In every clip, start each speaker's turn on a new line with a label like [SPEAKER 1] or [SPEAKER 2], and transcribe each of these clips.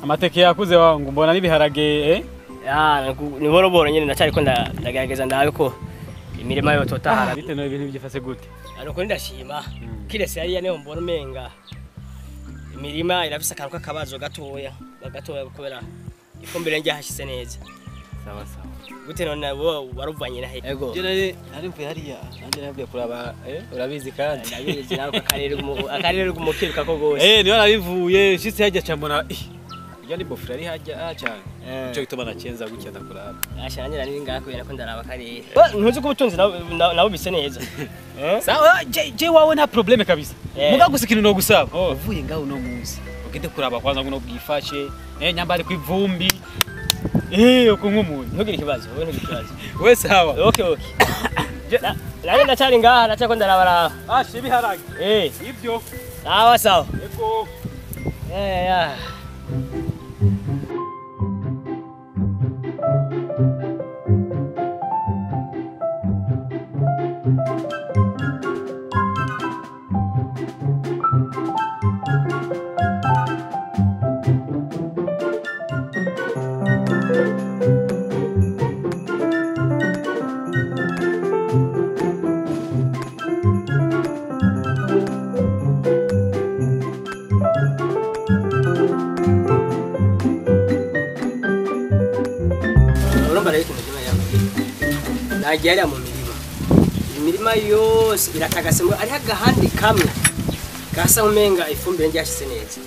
[SPEAKER 1] amateke yakuze wangu mbona n'ibiharage eh
[SPEAKER 2] Ya, nagu- ni boro boro nyene ndacariko nda- ndagerageza ndabe ko imirima yototahara
[SPEAKER 1] bite no ibintu byifase gute
[SPEAKER 2] ariko ndashima kirese yari yane mbona umenga imirima irafise akantu k'akabazo gatoya gatoya kubera ifumbire ryahashyize neza
[SPEAKER 1] sawa sawa
[SPEAKER 2] gute none wo waruvanye na he ego
[SPEAKER 1] je nari nari mvuye hariya nanje navuye kuraba eh urabizi kandi
[SPEAKER 2] ndabizi nawe akarere gumu- akarere gumukiruka ko gose
[SPEAKER 1] eh niyo narivuye nshitse hajya cambona iyo ni bofura ari hajya cyane
[SPEAKER 2] Eh.
[SPEAKER 1] cyo gituma nacenza gutya ndakuraba
[SPEAKER 2] asha nanjye nari ngaha kubera ko ndaraba akarere ntuzi ko ubutunzi nabo- nabo nabo bise neza Eh?
[SPEAKER 1] sawa je je wawe nta probleme kabisa
[SPEAKER 2] Eh.
[SPEAKER 1] muga gusa ikintu no gusaba
[SPEAKER 2] Oh.
[SPEAKER 1] uvuye ngaho uno munsi ugende kuraba kwanza ngo no bwifashe eh nyambari kwivumbi eh uko nk'umuntu
[SPEAKER 2] ntugire ikibazo wowe ntugire ikibazo
[SPEAKER 1] we sawa
[SPEAKER 2] okay okay Na- nanjye ndacari ngaha ndacyako ndarabaraba
[SPEAKER 1] ashe biharage
[SPEAKER 2] eh
[SPEAKER 1] ibyo
[SPEAKER 2] sawa sawa
[SPEAKER 1] eko
[SPEAKER 2] Yeah, yeah. urumva rero ikintu kimwe yawe nagiye hariya mu mirima imirima yose iratagase ngo ariho agahande kamwe gasa umenga ifumbire ryashyize neza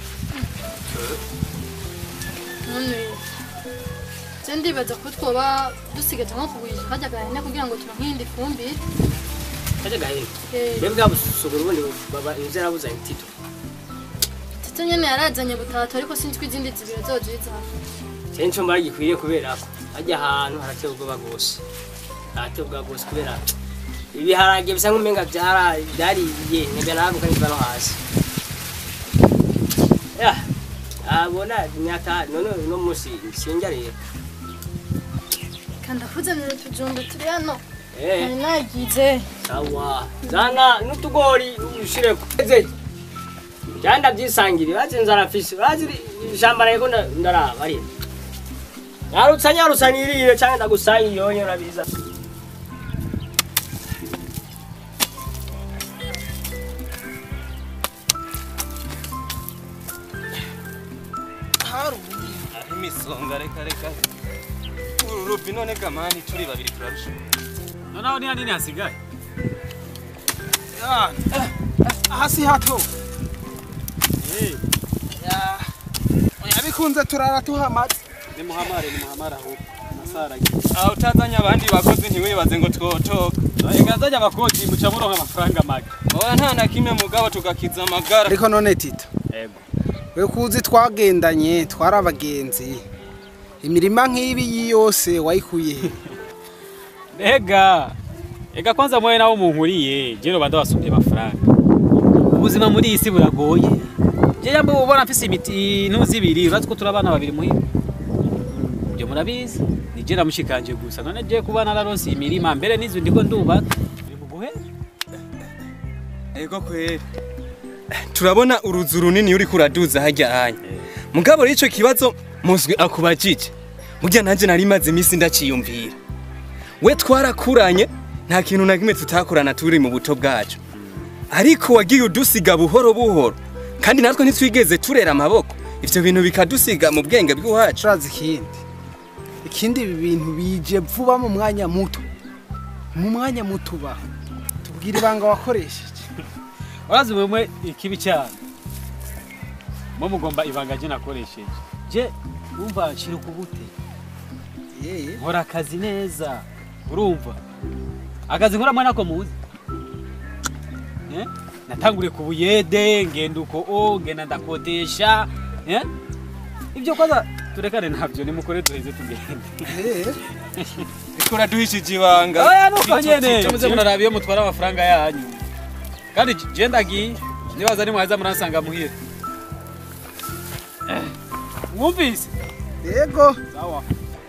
[SPEAKER 3] none je ndibaza ko twoba dusigaje nko kugurisha kajya gahene kugira ngo turonke iyindi fumbire
[SPEAKER 2] kajya gahera
[SPEAKER 3] Eh,
[SPEAKER 2] mbega bwa busugura ubundi baba inzu yarabuzanye tito
[SPEAKER 3] tito nyene yarazanye butatu ariko sinzi ko izindi zibiri azozizana
[SPEAKER 2] cyane nicyo mbara gikwiriye kubera ko hajya ahantu harateye ubwoba rwose harateye ubwoba rwose kubera ibiharage bisa nk'umenga byara- byariye ntibya naguka niva no hasi ya abona imyaka none uno munsi sinjya rero
[SPEAKER 3] kandi akuzanira utujumbe turi hano
[SPEAKER 2] eh
[SPEAKER 3] nari nagize
[SPEAKER 2] sawa zana n'utugori ushireko eze cyanda byisangire bazi inzara fisi bazi ijambo rego ndaraba ari narutsa nyarutsa nirire cyangwa ndagusangiye yonye urabiza
[SPEAKER 4] aho imisonga reka reka uru rubi none gamani turi babiri turarusha
[SPEAKER 1] noneho ni hanini hasigaye
[SPEAKER 4] Ya, eh, hasi hato
[SPEAKER 1] eh
[SPEAKER 4] Ya, oya bikunze turara tuhamaze
[SPEAKER 1] ni muhamare ni muhamare aho nasarage
[SPEAKER 4] aho utazanye abandi bakozi ntiwibaze ngo twotoka
[SPEAKER 1] ingazanya abakozi muca muronka amafaranga make
[SPEAKER 4] oya nta na kimwe mugabo tugakiza amagara
[SPEAKER 5] ariko none tito
[SPEAKER 1] yego
[SPEAKER 5] we kuzi twagendanye twari abagenzi imirima nk'ibi yose wayikuye he
[SPEAKER 1] Ega ega kwanza mwe nawo munkuriye je no banda basumye amafaranga ubuzima muri iyi si buragoye je yambo ubona mfise imiti ntuzi ibiri uratse ko turabana babiri muhira ibyo murabizi ni je namushikanje gusa none je kuba nararonse imirima mbere n'izu ndiko ndubaka biri mu guhe
[SPEAKER 4] ego kweri turabona uruzu runini uri kuraduza hajya hanya mugabo r'ico kibazo muzwi akubajije burya nanje nari maze iminsi ndaciyumvira we twarakuranye nta kintu na kimwe tutakorana turi mu buto bwacu ariko wagiye udusiga buhoro buhoro kandi natwe ntitwigeze turera amaboko ivyo bintu bikadusiga mu bwenge bw'iwacu
[SPEAKER 5] turazi ikindi ikindi ibi bintu bije vuba mu mwanya muto mu mwanya muto uba tubwire ibanga wakoresheje
[SPEAKER 1] urazi mwe ikibi cyane mwe mugomba ibanga je nakoresheje je umva nshira ukubute
[SPEAKER 5] yeye
[SPEAKER 1] nkora akazi neza urumva akazi nkora mwana ko muzi eh? natanguriye ku buyede ngenda uko o ngenda ndakodesha eh? ibyo kwanza turekane ntabyo nimukore duheze tugende
[SPEAKER 5] Eh,
[SPEAKER 4] riko uraduhishije ibanga
[SPEAKER 1] oya nuko nyene
[SPEAKER 4] Icyo-
[SPEAKER 1] muze muraraba iyo mutwara amafaranga yanyu kandi je ndagiye nibaza nimwaza muransanga muhira Eh, mwumvise
[SPEAKER 5] yego
[SPEAKER 1] sawa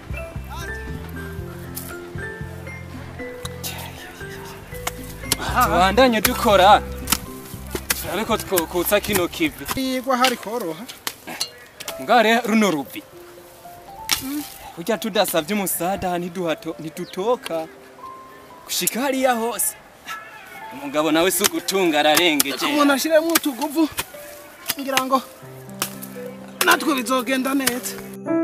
[SPEAKER 4] tubandanye dukora turabe ko twokutsa kino kivi
[SPEAKER 5] yigwa hari koroha
[SPEAKER 4] mugabo rero runo ruvi kurya tudasavye umusada ntiduhato ntidutoka gushika hariya hose umugabo nawe si ugutunga ararengeje
[SPEAKER 5] umuntu ashiremo utuguvu ngira ngo natwe bizogenda neza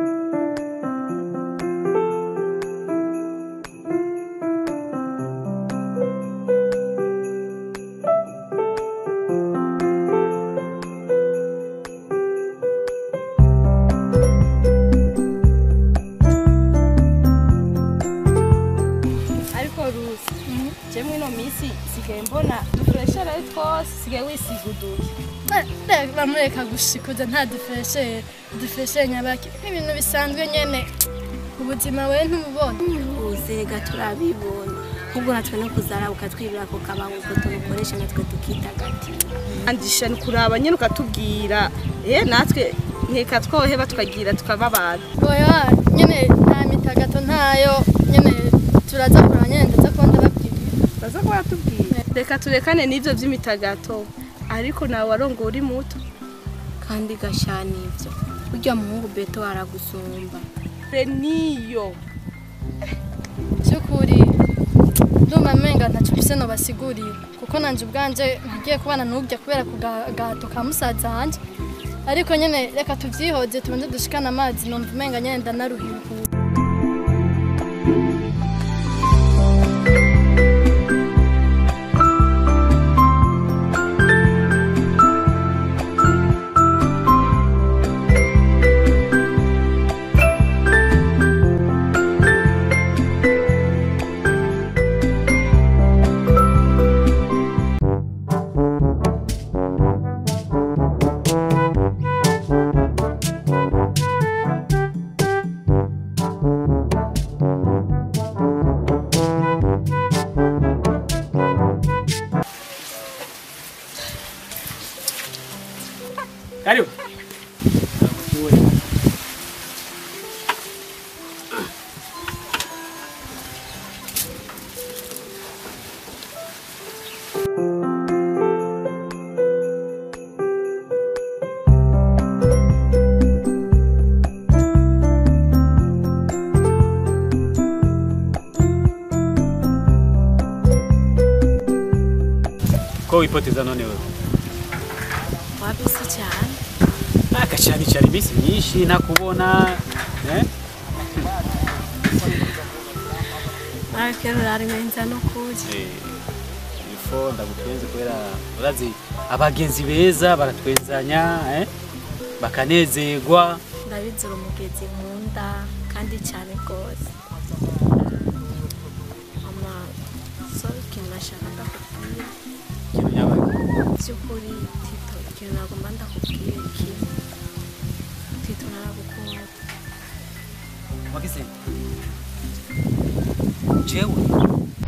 [SPEAKER 6] ariko rusi jemwe ino minsi sigaye mbona dufureshere twose sigaye wisiga uduki
[SPEAKER 3] bamureka gushikuza nta difreshere difreshere nyabaki nk'ibintu bisanzwe nyene ubuzima we ntububona
[SPEAKER 6] uzega turabibona ahubwo natwe no kuzara ukatwibira ako kabango ko tubukoresha natwe tukitagatira
[SPEAKER 7] andisha ni kuraba nyine ukatubwira eh natwe nkeka twoheba tukagira tukaba abantu
[SPEAKER 3] oya nyene nta mitagato ntayo nyene turaza kuraba nyene ndaza kuba ndababwira
[SPEAKER 7] baza kuba batubwira reka turekane n'ivyo vy'imitagato ariko nawe warongo uri muto
[SPEAKER 6] kandi gashana ivyo burya muhungu beto aragusumba
[SPEAKER 7] re niyo
[SPEAKER 3] by'ukuri ndumva menga ntacyo mfise nobasigurira kuko nanje ubwanje ntagiye kubana n'ubya kubera ku ga- gahato ka musaza wanje ariko nyene reka tuvyihoze tubanze dushikane amazi numva umenga nyene ndanaruhiwe
[SPEAKER 1] Karibu. Ko wipoteza none wewe?
[SPEAKER 6] wabisi cyane
[SPEAKER 1] Akashani cyari iminsi myinshi nakubona eh?
[SPEAKER 6] ariko rari menza no kuja
[SPEAKER 1] Eh, ifo ndagutwenze kubera urazi abagenzi beza baratwenzanya eh? bakanezerwa
[SPEAKER 6] ndabizira umugezi nkunda kandi cyane rwose mama so ikintu nashakaga kubwira
[SPEAKER 1] ikintu nyabaye
[SPEAKER 6] by'ukuri tito ikintu nagomba ndakubwira iki tito naragukunda
[SPEAKER 4] wagize jewe